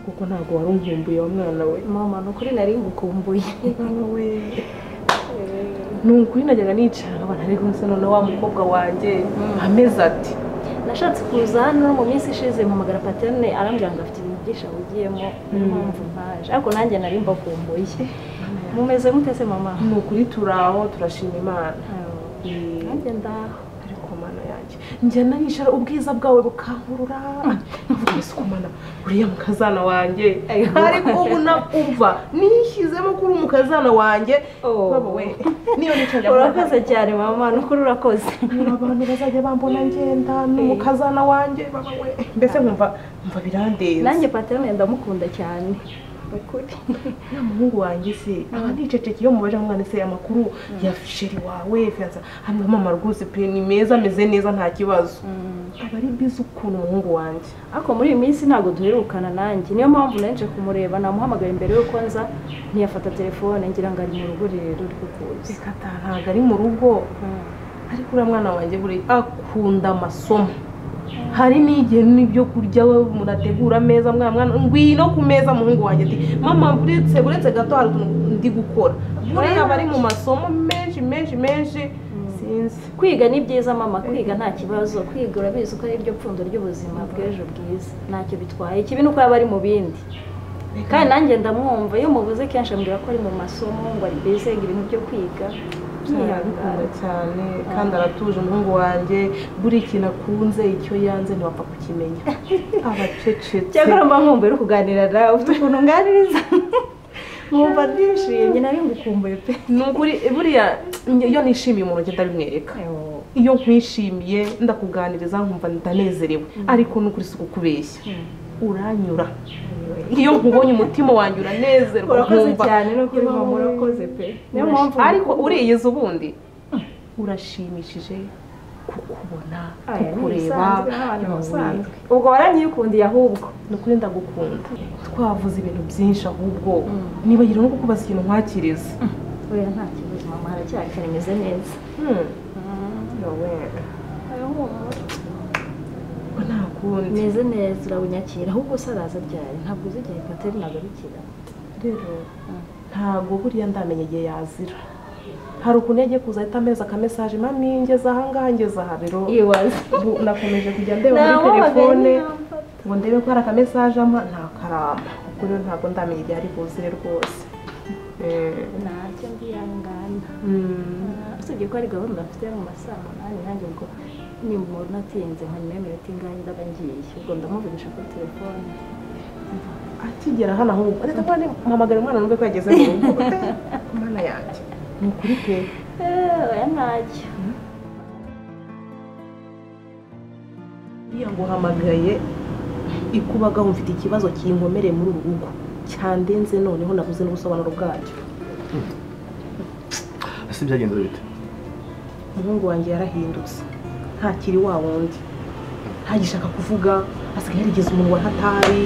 kuko ntabwo wari umvumbuye wa mwana we mama ni ukuri nari ngukumbuye we ni ukuri najyaga nicara abantu ariko nsa noneho wa mukobwa wanjye ameze ati nashatse kuza hano mu minsi ishize mpamagara paterne arambwira ngo afite ibintu byinshi awugiyemo niyo mpamvu mpaje ariko nanjye nari mbakumbuye mumeze mutese mama ni ukuri turaho turashima imana nanjye ndaho ariko mana yanjye njyana nicara ubwiza bwawe bukankurura avuga isuku mana uriya mukazana wanjye ariko ubu nakumva nishyizemo kuri umukazana wanjye baba we niyo nicara urakoze cyane mama ni ukuri urakoze hari abantu bazajya bambona ngenda ni umukazana wanjye baba we mbese nkumva mva birandenze nanjye paterne ndamukunda cyane ni ukuri na muhungu wanjye se aba niceceke iyo mubaje mwana se amakuru ya fisheri wawe fiyansa hano mama rwose pe ni meza ameze neza nta kibazo aba ari mbizi ukuntu umuhungu wanjye ariko muri iyi minsi ntabwo duherukana nanjye niyo mpamvu nanjye kumureba namuhamagaye mbere y'uko nza ntiyafata telefone ngira ngo ari mu rugo rero rwo kuza reka ta ntabwo ari mu rugo ariko uriya mwana wanjye buriya akunda amasomo hari n'igihe n'ibyo kurya we murategura ameza mwana mwana ngwino ku meza muhungu wanjye ati mama buretse buretse gato hari utuntu ndi gukora buriya aba ari mu masomo menshi menshi menshi sinzi kwiga ni byiza mama kwiga nta kibazo kwiga urabizi ko ari ryo pfundo ry'ubuzima bw'ejo bwiza ntacyo bitwaye ikibi ni uko yaba ari mu bindi kandi nanjye ndamwumva iyo mubuze kenshi ambwira ko ari mu masomo ngo ari bizenga ibintu byo kwiga arabikunda cyane kandi aratuje umuhungu wanjye buri kintu akunze icyo yanze ntiwapfa kukimenya abacecetse cyakora mba nkumva uri kuganira nawe ufite ukuntu unganiriza nkumva ndishimye nari ngukumbuye pe ni ukuri buriya iyo nishimiye umuntu ngenda bimwereka iyo nkwishimiye ndakuganiriza nkumva ndanezerewe ariko ni ukuri si ukubeshya uranyura iyo nkubonye umutima wanjye uranezerwa urakoze nkumva cyane no kuri mama urakoze pe niyo mpamvu ariko uriyize ubundi urashimishije kukubona Aya, ni kukureba ibisanzwe, abana basanzwe. ubwo waranyikundiye ahubwo ni ukuri ndagukunda twavuze ibintu byinshi ahubwo nibagira no kukubaza ikintu nkwakiriza oya nta kibazo mama haracyari karimeze neza Hmm, ubwo nta kundi meze neza urabonyakira ahubwo se araza ryari ntabwo uzi igihe pateri ntabwo abikira rero ntabwo buriya ndamenya igihe yazira hari ukuntu yagiye kuza ahita ameza akamesaje mami ngeze aha ngaha ngeze aha rero iwaza ubu nakomeje kujya ndeba muri telefone ngo ndebe ko hari akamesaje ampa nta karamba ubwo rero ntabwo ndamenya igihe ari buzire rwose Eh, ntacyo mbihangana mm. usibye ko ari gahunda mfite mu masaha umunani nanjye ubwo nimbona atinze nka nyuma y'iminota ingahe ndaba ngiye ubwo ndamuvugisha kuri telefone akigera hano ahubwo reka mwana mpamagara umwana numve ko yageze mu rugo mana yanjye ni ukuri pe Eh, oya ntacyo iyo nguhamagaye ikubagaho mfite ikibazo kinkomereye muri uru rugo cyandenze noneho nabuze n'ubusobanuro bwacyo ese byagenze bite umuhungu wanjye yarahindutse ntakiri wa wundi ntagishaka kuvuga asigaye yarigeze umunwa ntatabi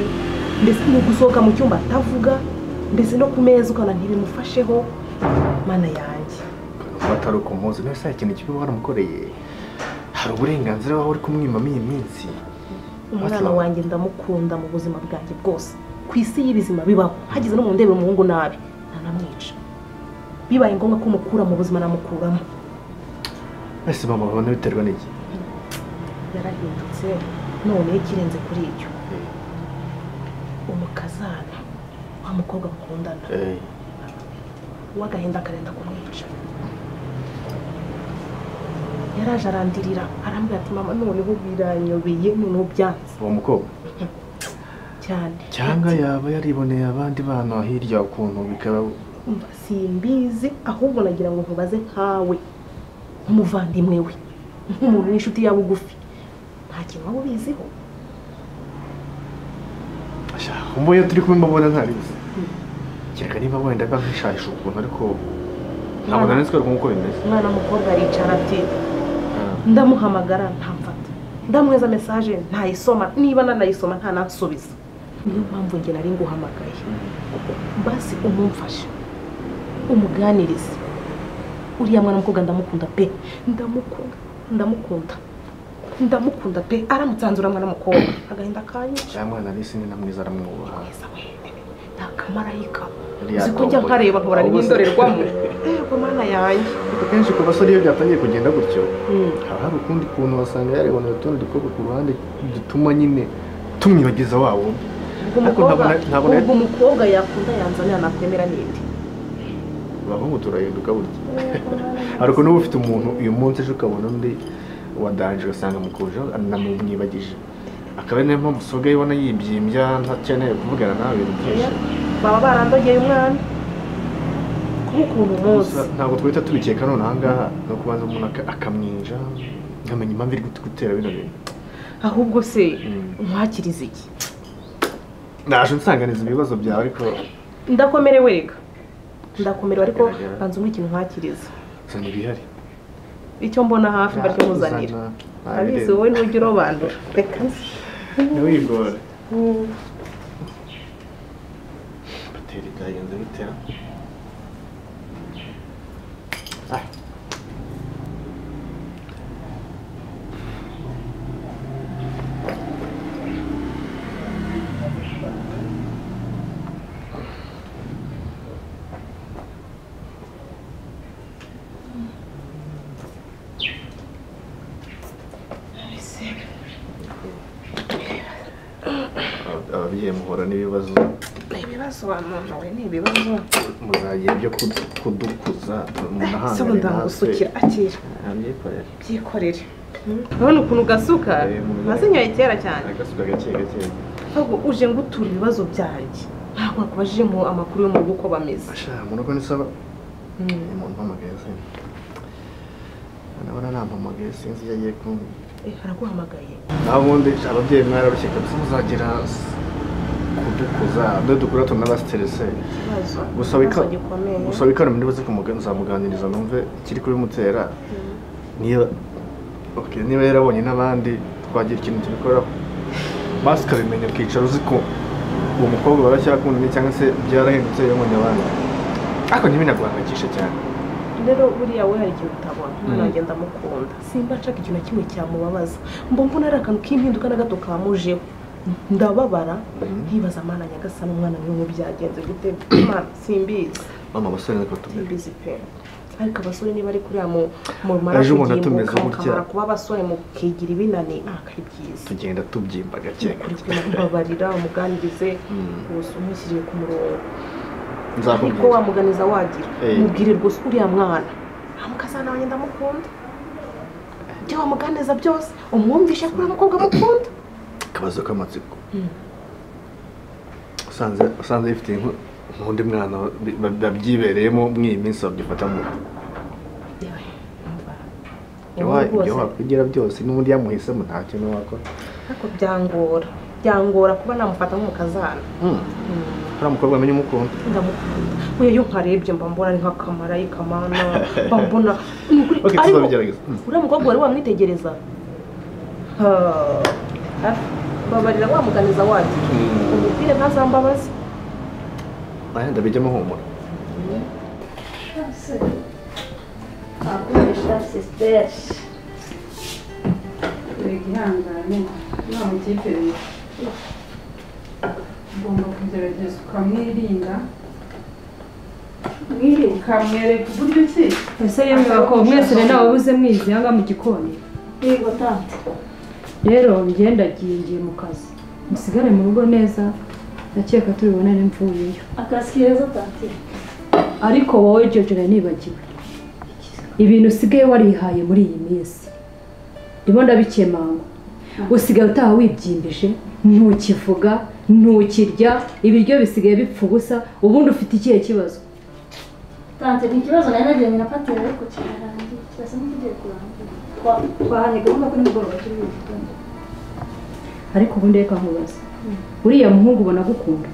mbese no gusohoka mu cyumba atavuga ndetse no ku meza ukabona ntibimufasheho mana yanjye atari ukumuzi niba saa ikintu kibi waramukoreye hari uburenganzira wawe uri kumwimamo iyi minsi umwana wanjye ndamukunda mu buzima bwanjye bwose ku isi y'ibizima bibaho hagize no mu ndebe umuhungu nabi ntanamwica bibaye ngombwa ko mukura mu buzima namukuramo ese mama babona biterwa n'iki yarahindutse none ikirenze kuri ibyo umukazana wa mukobwa bakundana uw'agahinda akarenda kumwica yaraje arandirira arambwira ati mama noneho biranyobeye noneho byanze uwo mukobwa cyane cyangwa yaba yariboneye abandi bana hirya ukuntu bikaba umva simbizi ahubwo nagira ngo nkubaze nkawe nk'umuvandimwe we nk'umuntu n'inshuti ya bugufi nta kintu waba ubiziho mbuye turi kumwe mbabona ntabizi kereka niba wenda mba nkishahisha ukuntu ariko ntabwo Mwana- nanitswe nk'uko bimeze umwana w'umukobwa aricara ati ndamuhamagara ntamfata ndamweza mesaje ntayisoma niba nanayisoma ntanansubiza niyo mpamvu njye nari nguhamagaye basi umumfashe umuganirize uriya mwana w'umukobwa ndamukunda pe ndamukunda ndamukunda ndamukunda pe aramutse hanze uramwa n'umukobwa agahinda kanyica uriya mwana Alice ni na mwiza aramwubaha nta kamarayika Yari uzi ko yatomboye. njya nkareba nkora Ahubwo se- n'indorerwamo yego mana yanjye Ariko kenshi ku basore iyo byatangiye kugenda gutyo haba hari ukundi kuntu basanga yarebana utundi dukobwa ku ruhande dutuma nyine tumwibagiza wa wundi ubwo Ariko umukobwa ntabwo na- ntabwo na- ubwo umukobwa yakunda yanzanira nakwemera n'indi abahungu turahinduka burya ariko n'uba ufite umuntu uyu munsi ejo ukabona undi wadanje ugasanga mukuje anamwibagije akaba ari niyo mpamvu usigaye ubona yibyimbya ntakeneye kuvugana nawe ibintu byinshi baba barandogeye umwana kuba ukuntu umunsi Gusa ntabwo twahita tubikeka none ahangaha ni ukubanza umuntu aka- akamwinja nkamenya impamvu iri gutera bino bintu ahubwo se Mm. umwakiriza iki naje nsanganiza ibibazo byawe ariko ndakomerewe reka ndakomerewe ariko Gerageza. banza umwe ikintu nkwakiriza zana ibihari icyo mbona hafi baryo muzanira Zana- nta abizi bireba. wowe ntujya urobandura reka ntiwigore Mm. batera byagenze bitera ababyeyi muhura n'ibibazo ni ibibazo wamamawe ni ibibazo muzagira ibyo kudu- kudukuza se ubu ndagusukira akira abyikorera byikorere urabona ukuntu ugasuka Eh, mu- nazinyoye kera cyane agasuka gake gake ahubwo uje ngo uture ibibazo byanjye ntabwo nakubajijemo amakuru yo mu rugo uko bameze ashaka mu rugo nisaba Mm. umuntu umpamagaye se nabona nampamagaye sinzi iyo agiye kumbwira Eh, araguhamagaye naho ubundi ababyeyi mwararushye kabisa muzagira kudukuza dore dukura tunabasiterese ikibazo gusa bika- ikibazo gikomeye gusa bikana muri buze kumuga- nzamuganiriza numve ikiri kubimutera niba okay, niba yarabonye n'abandi twagira ikintu tubikoraho basi ukabimenya ukicara uzi ko uwo mukobwa baracyakundanye cyangwa se byarahindutse yabonye abandi ariko ntibinaguhangayikishe cyane rero buriya we hari ikintu utabona Mm. umwana wanjye ndamukunda simba nshaka ikintu na kimwe cyamubabaza mba mbona ari akantu k'impinduka na gato kamujeho ndababara Mm. nkibaza amana nyagasana umwana we ngo byagenze gute Imana, simbizi mama abasore natwe tumeze simbizi pe ariko abasore niba ari kuriya mu mumara Ejo umuntu atumeze gutya. mukamara kuba abasore mukigira ibinani ntabwo ari byiza tugenda tubyimba gake kuri gake kumwe kubabarira umuganirize Mm. gusa umushyiriye ku murongo ariko nzakubwira wamuganiza wagira Eh. mubwire rwose uriya mwana amukazana wanjye ndamukunda ibyo wamuganiza byose umwumvishe ko uriya mukobwa amukunda akabazo k'amatsiko Mm. usanze usanze yifite nk- nk'undi mwana bi- ba- babyibereyemo mw'iyi minsi babyifata mu ibyo wa- Ubu ibyo rwose wakwigira byose n'ubundi yamuhisemo nta kintu wakora ariko byangora byangora kuba namufata nk'umukazana Mm. Mm. hari umukobwa amenya umukunda ndamukunda we iyo nkarebye mba mbona ari nk'akamarayika mana mba mbona ni ukuri Ok, ariko tuzabigerageza. Mm. uriya mukobwa wari wamwitegereza Ah, hafi. babarira wamuganiza wagira Mm. umupira ntazambabaze aya ndabijyamo humura akoresha sisiteri dore igihangane nta mukipe ugomba kugerageza ukamwirinda mwiriwe ukamwereka uburyo ki ese yemewe ko mwese rero wabuze mwizi aha ngaha mu gikoni yego tante rero njye ndagiye ngiye mu kazi musigare mu rugo neza ndakeka turibonane mvuyeyo akazi keza tante ariko wowe jojo nari nibagiwe ibintu usigaye warihaye muri iyi minsi ndimo ndabikemanga usigaye utaha wibyimbije ntukivuga ntukirya ibiryo bisigaye bipfa ubusa ubundi ufite ikihe kibazo tante ni ikibazo nari nagiranye na patera ariko kirarangiye kirasa nk'ikigiye kurangira Twa- twahanye gahunda kuri mugoroba turi gitondo ariko ubundi reka nkubaza uriya muhungu ubona agukunda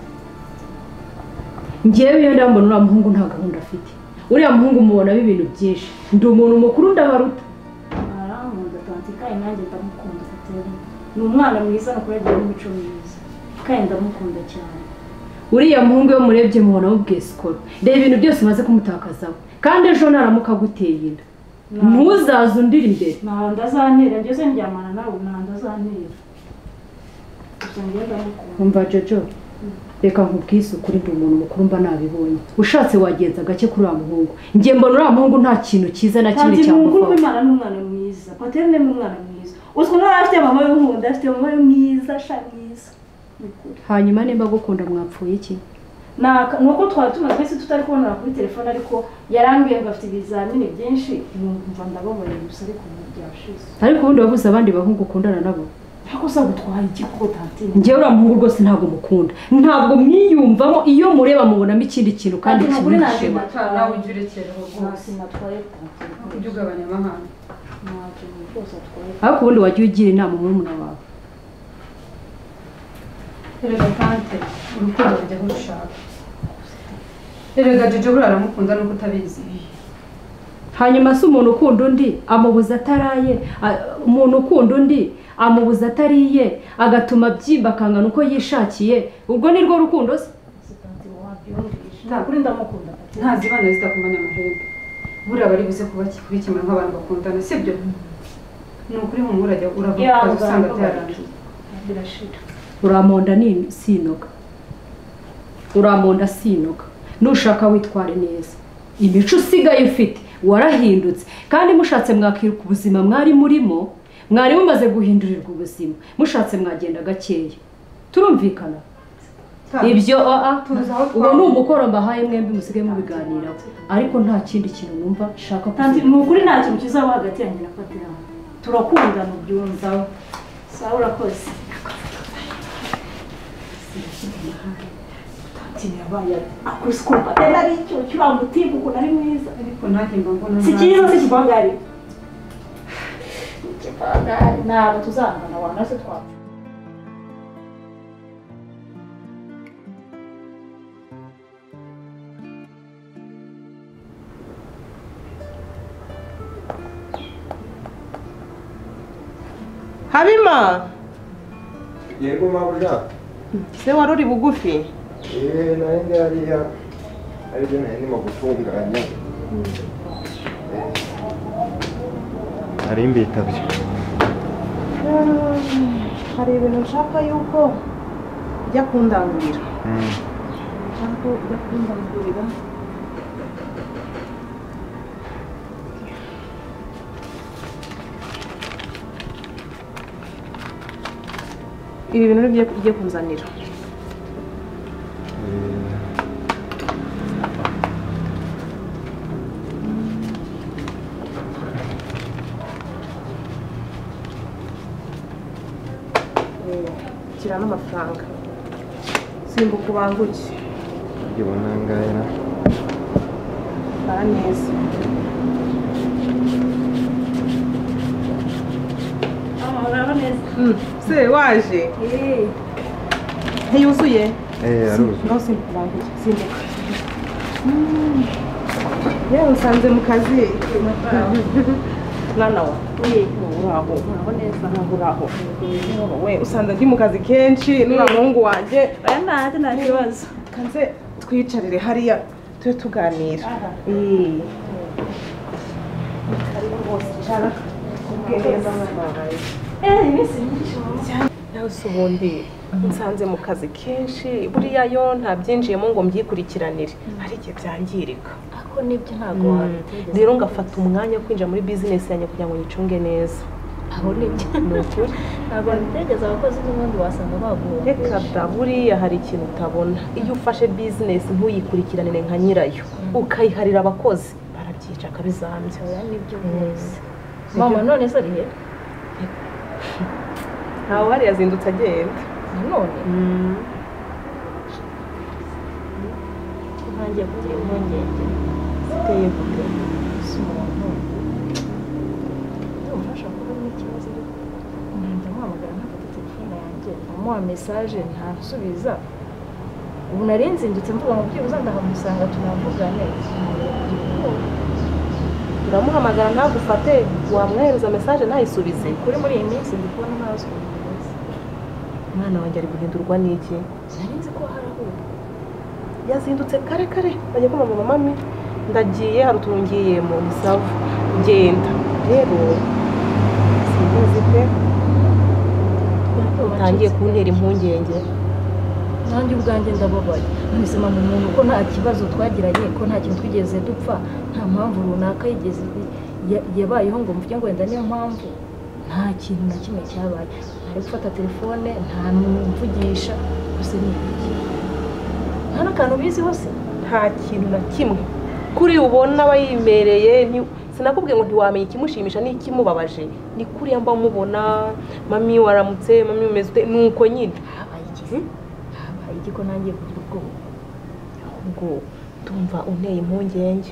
ngewe iyo ndambona uriya muhungu nta gahunda afite uriya muhungu mubonamo ibintu byinshi ndi umuntu mukuru ndabaruta arankunda tante kandi nanjye ndamukunda patera ni umwana mwiza no kuragira n'imico myiza kandi ndamukunda cyane uriya muhungu iyo murebye mubonamo ubwesikoro reba ibintu byose umaze kumutakazaho kandi ejo naramuka aguteye inda ntuzaze undira imbere ntabwo ndazanira ngeze njyamana nawe ntabwo ndazanira gusa njyewe ndamukunda umva jojo reka nkubwise ukuri ndi umuntu mukuru mba nabibonye ushatse wagenza gake kuri uriya muhungu njye mbona uriya muhungu nta kintu cyiza na kimwe kandi ni umukuru cyamuvaho w'imana n'umwana mwiza paterne ni umwana mwiza uzwi nawe afite mama w'inkunda afite mama we mwiza sha mwiza Ni ukuri. hanyuma nimba agukunda mwapfuye iki Naka- ni uko twari tumaze twese tutari kubonera kuri telefone ariko yarambwiye ngo afite ibizamini byinshi numva ndababonye gusa ariko ubu byashize ariko ubundi wabuze abandi bahungu ukundana nabo ariko se gutwara iki kuko tatine njyewe uriya muhungu rwose ntabwo mukunda ntabwo mwiyumvamo iyo mureba mubonamo ikindi kintu kandi Ati, mugore ntabwo kimwishewe Nta- nawe ujya urekeraho rwose sinatwaye ujye tatine ugabanya amahane ntabwo rwose atwaye ariko ubundi wajya ugira inama murumuna wawe erega tante urukundo rujya aho rushaka erega jojo buriya aramukunda nuko utabizi hanyuma se umuntu ukunda undi amubuza ataraye a- umuntu ukunda undi amubuza atariye agatuma abyimba akangana uko yishakiye ubwo ni rwo rukundo se tatine wabyumvishe ntabwo uri ndamukunda tatine ntazibana zitakumanya amahembe buriya bari buze kuba kubikemura nk'abantu bakundana sibyo ni ukuri mu murajya uravuga Yeah, ukaza usanga uzanga byarangiye birashira uramonda ni- sinoga uramonda sinoga nushaka witware neza imico usigaye ufite warahindutse kandi mushatse mwakiruka ubuzima mwari murimo mwari mumaze guhindurirwa ubuzima mushatse mwagenda gakeya turumvikana Tante, ibyo aa tuzi aho uwo ni twahuriye. umukoro mbahaye mwembi musigaye mubiganiraho ariko nta kindi kintu numva nshaka Tanti, kuvuga. ni ukuri nta kintu kizaba hagati yanjye na Patera. Turakundana ubyumva. Sawa urakoze. Tanti yabaye akuse ko Patera ari icyo kiriya mutima ukuntu ari mwiza. ariko nanjye mba mbona Si cyiza si kibagari. Kibagari ntabwo tuzangana wanga se twapfa. habima yego mabuja se wari uri bugufi eee nari ngariya aribyo nari ndimo gutunganya nari mbitabye hari ibintu nshaka yuko ujya kundangurira nshaka ko ujya kundangurira ibi bintu ni byo ugiye kunzanira shyira n'amafaranga simbuka ubanguke ibona ngaya bara neza Ah, uraba neza. Mm, se waje Eh, ntiyuzuye eee aruzi no simbuka ubanguke simbuka Mm. yewe nsanze mu kazi mwana wa eh, uraho uraba neza. ntabwo uraho we usanga ndi mu kazi kenshi nura muhungu wanjye Oya nta nta kibazo. kanze twiyicarire hariya tube tuganira Aha. Eh. Icara. Ubwihereza mwana. Eh, iminsi myinshi mama. nawe se ubundi nsanze mu kazi kenshi buriya yo nta byinjiyemo ngo mbyikurikiranire hari igihe byangirika Ako nibyo ntabwo wabitegeza. rero ngafata umwanya wo kwinjira muri bizinesi yanjye kugira ngo nyicunge neza aho ni ibyo ni ukuri ntabwo bitegeza abakozi n'ubundi wasanga reka baguhoje da buriya hari ikintu utabona iyo ufashe bizinesi ntuyikurikiranire nka nyirayo ukayiharira abakozi barabyica kabizambya oya nibyo rwose mama none se ari he ntawe uhari yazindutse agenda nanone ntangiye kugira impungenge Uteye gute? si umuntu ufasha kuba n'ikibazo ariko nanjye nkwamagara ntafata telefone yanjye nkamuha mesaje ntasubiza ubu nari nzindutse mvuga ngo byibuze ndahamusanga tunavugane kugira ubwoba uramuhamagara ntagufate wamwohereza mesaje ntayisubize kuri muri iyi minsi ndi kubona ntazi ukuntu ameze umwana wanjye ari guhindurwa n'iki nari nzi ko hari aho yazindutse kare kare bajya kumva mama mami ndagiye hari utuntu ngiye mu bisavu genda rero simbizi pe utangiye kuntera impungenge nanjye ubwanjye ndababaye mubuzima mu muntu ko nta kibazo twagiranye ko nta kintu twigeze dupfa nta mpamvu runaka yigeze ya- yabayeho ngo mvuge ngo wenda niyo mpamvu nta kintu na kimwe cyabaye ntari gufata telefone nta n'umvugisha gusa ni iki nta n'akantu biziho se nta kintu na kimwe kuri ubona aba yimereye ni- sinakubwiye ngo ntiwamenya ikimushimisha n'ikimubabaje ni kuriya mba mubona mami waramutse mami umeze ute nuko nyine habaye iki habaye iki ko nangiye kugira ubwoba ubwo ndumva unteye impungenge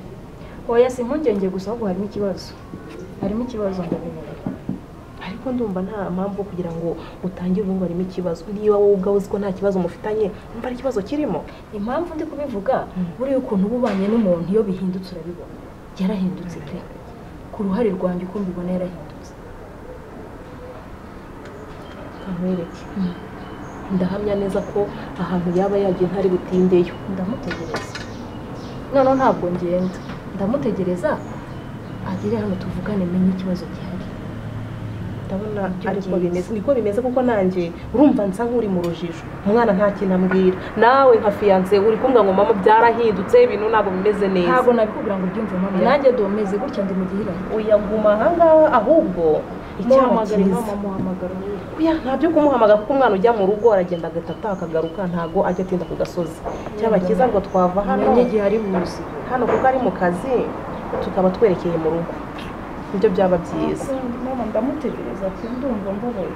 oya si impungenge gusa ahubwo harimo ikibazo harimo ikibazo ndabimenya ariko ndumva nta mpamvu kugira ngo utangire ubundi harimo ikibazo niba wowe ubwawe uzi ko nta kibazo mufitanye mba ari ikibazo kirimo impamvu ndi kubivuga buriya ukuntu uba ubanye n'umuntu iyo bihindutse urabibona yarahindutse pe ku ruhare rwanjye uko mbibona yarahindutse ntamwereke ndahamya neza ko ahantu yaba yagiye ntari butindeyo ndamutegereza noneho ntabwo ngenda ndamutegereza agere hano tuvugane menye ikibazo gihari ndabona Nibyo ariko byiza. bimeze niko bimeze kuko nanjye urumva nsa nk'uri mu rujijo umwana nta kintu ambwira nawe nka fiyanse uri kumbwira ngo mama byarahindutse ibintu ntabwo bimeze neza ntabwo nabikubwira ngo ubyumve mama nanjye domeze gutya ndi mu gihirahiro uyaguma ahangaha ahubwo muhamagare icyamagare mama muhamagara umbwire. Oya, nta byo kumuhamagara kuko umwana ujya mu rugo aragenda agataha akagaruka ntabwo ajya atinda ku gasozi cyaba cyiza ngo twava hano menye igihe ari buze hano kuko ari mu kazi tukaba twerekeye mu rugo nibyo byaba byiza mama ndamutegereza pe ndumva mbabaye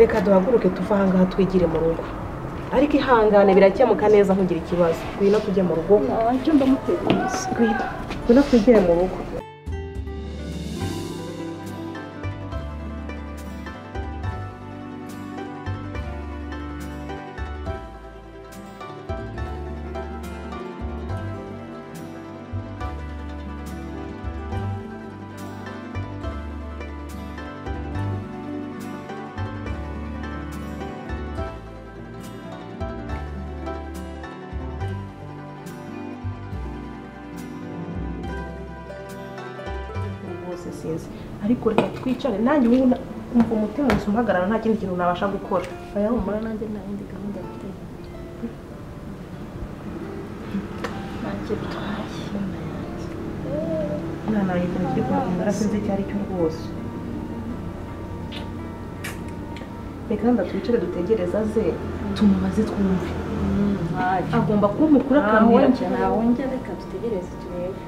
reka duhaguruke tuve ahangaha twigire mu rugo ariko ihangane birakemuka neza ntugira ikibazo ngwino tujye mu rugo nanjye ndamutegereza ngwino ngwino twigire mu rugo bose sinzi ariko reka twicare nanjye ubu na- umva umutima gusa umpagarara nta kindi kintu nabasha gukora oya humura nanjye nta yindi gahunda mfite nanjye bitwaye umwana wanjye ikintu kiri kumukundira sinzi icyo ari cyo rwose reka nda twicare dutegereze aze tumubaze twumve agomba kumpukura akambwira wongere reka dutegereze turebe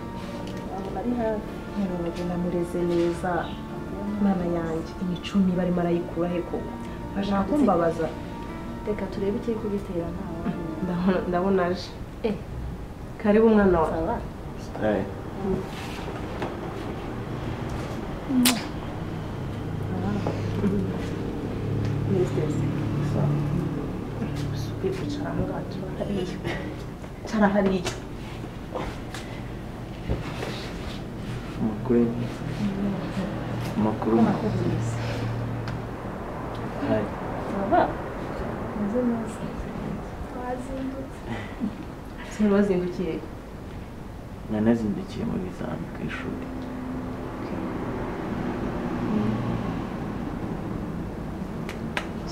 abantu ari hafi Nyabugogo namureze neza mwana yanjye imicumi barimo arayikura he koko bashaka kumbabaza reka turebe ikiri kugitera nta wamenya Ndabona- ndabona aje Eh. karibu mwana wa saba minisitezi usubire kwicara ahangaha cara hariya cara hariya amakuru amakuru Hi. saba meze neza seri wazindukiye nanazindukiye mu bizami ku ishuri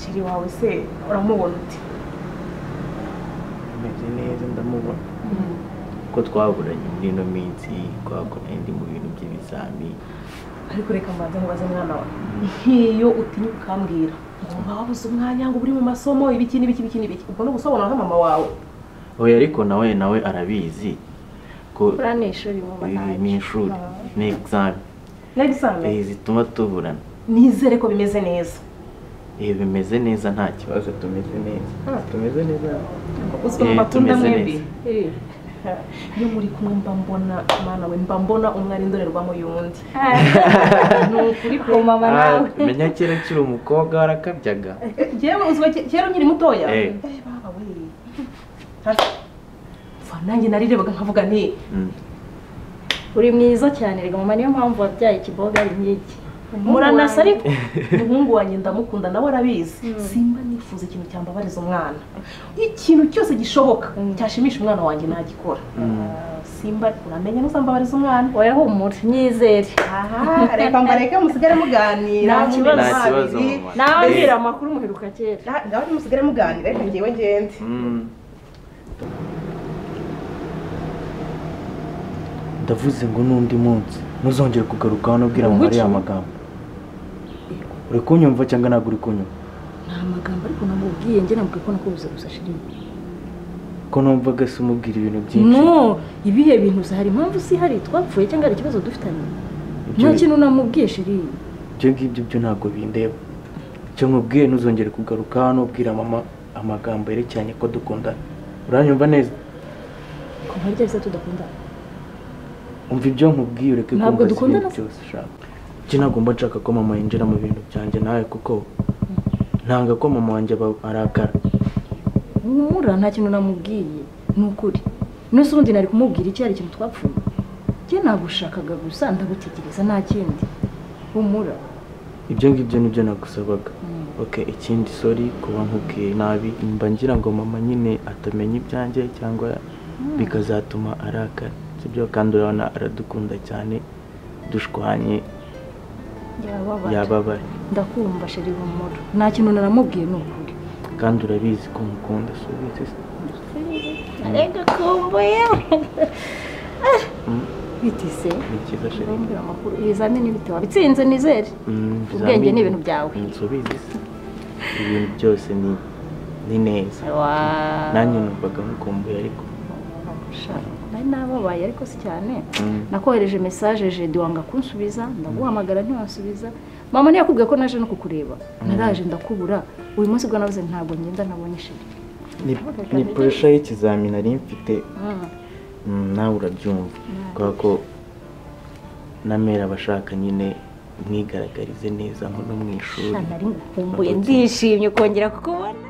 sheri wawe se uramubona ute meze neza ndamubona ko twaburanye muri ino minsi twakoranye ndi mu bintu by'ibizami ariko reka mbanze nkubaze mwana wawe nk'iyo utinya ukambwira ngomba wabuze umwanya ngo uri mu masomo ibiki n'ibiki n'ibiki n'ibiki ubwo ni ugusobanura nka mama wawe oya ariko nawe nawe arabizi ko buriya ni ishuri mama ibi ni ntacyo ishuri ni egizami n'examen eh, zituma tuburana nizere ko bimeze neza ibi bimeze neza nta kibazo tumeze neza tumeze neza uzwi mu Eh, matunda tumeze mwembi neza. Eh, iyo muri kumwe mba mbona mwana we mba mbona umwe ari indorerwamo y'undi ni ukuri pe uwo mama Ah, nawe menya kera akiri umukobwa warakabyaga yewe uzwi ke- kera ukiri mutoya Eh. Eh, baba we Hasi. Pfa, nanjye narirebaga nkavuga nti Mm. uri mwiza cyane reka mama niyo mpamvu wabyaye ikiboga ari nk'iki muranasa ariko umuhungu wanjye ndamukunda nawe arabizi simba nifuza ikintu cyambabariza umwana ikintu cyose gishoboka cyashimisha umwana wanjye nagikora simba uramenye ntuzambabariza umwana oya humura nyizere aha reka mbareke musigare muganira Nta kibazo. mube Nta kibazo, babiri. mama. nawe mbwira amakuru muheruka kera Na- nawe musigare muganira reka ngewe ngende ndavuze ngo n'undi munsi ntuzongere kugaruka hano ubwira mama ariya magambo uri kunyumva cyangwa ntabwo uri kunyumva nta magambo ariko namubwiye njye nabwiye ko nakubuze gusa shiringi ko numvaga se umubwira ibintu byinshi no ibihe bintu uzi hari impamvu si hari twapfuye cyangwa hari ikibazo dufitanye nta Ibyo- kintu namubwiye shiringi ibyo ngibyo byo ntabwo bindeba icyo mubwiye ntuzongere kugaruka hano ubwira mama amagambo yerekeranye ko dukundana uranyumva neza kuva harya bisa tudakundana umva ibyo nkubwiye ureke Ntabwo kumbaza dukundana ibintu se. byose ushaka iki ntabwo mba nshaka ko mama yinjira mu bintu byanjye nawe kuko ntanga ko mama wanjye aba- arakara humura nta kintu namubwiye ni ukuri n'usi ubundi nari kumubwira icyo hari ikintu twapfuye njye nagushakaga gusa ndagutegereza nta kindi humura ibyo ngibyo nibyo nagusabaga oke ikindi sori kuba nkubwiye nabi mba ngira ngo mama nyine atamenya ibyanjye cyangwa bikazatuma arakara sibyo kandi urabona aradukunda cyane dushwanye yababara yababara ndakumva sheri humura nta kintu naramubwiye ni ukuri kandi urabizi ko mukunda si ubizi se arega kumbuye bitise ni cyiza sheri urambwira amakuru ibizamini bite wabitsinze nizere Mm, ubwenge ni ibizamini. ibintu byawe inzu ubizi se ibintu byose ni ni neza Wa- nanjye numvaga nkukumbuye ariko Sha, nari nababaye ariko si cyane Mm. nakohereje mesaje jedi wanga kunsubiza ndaguhamagara ntiwansubiza mama ntiyakubwiye ko naje no kukureba naraje ndakubura uyu munsi bwo nabuze ntabwo ngenda nabonye sheri Ni- ni puresha y'ikizamini nari mfite Mm, nawe urabyumva kubera ko namera abashaka nyine mwigaragarize neza nko no mu ishuri nari ngukumbuye ndishimye kongera kukubona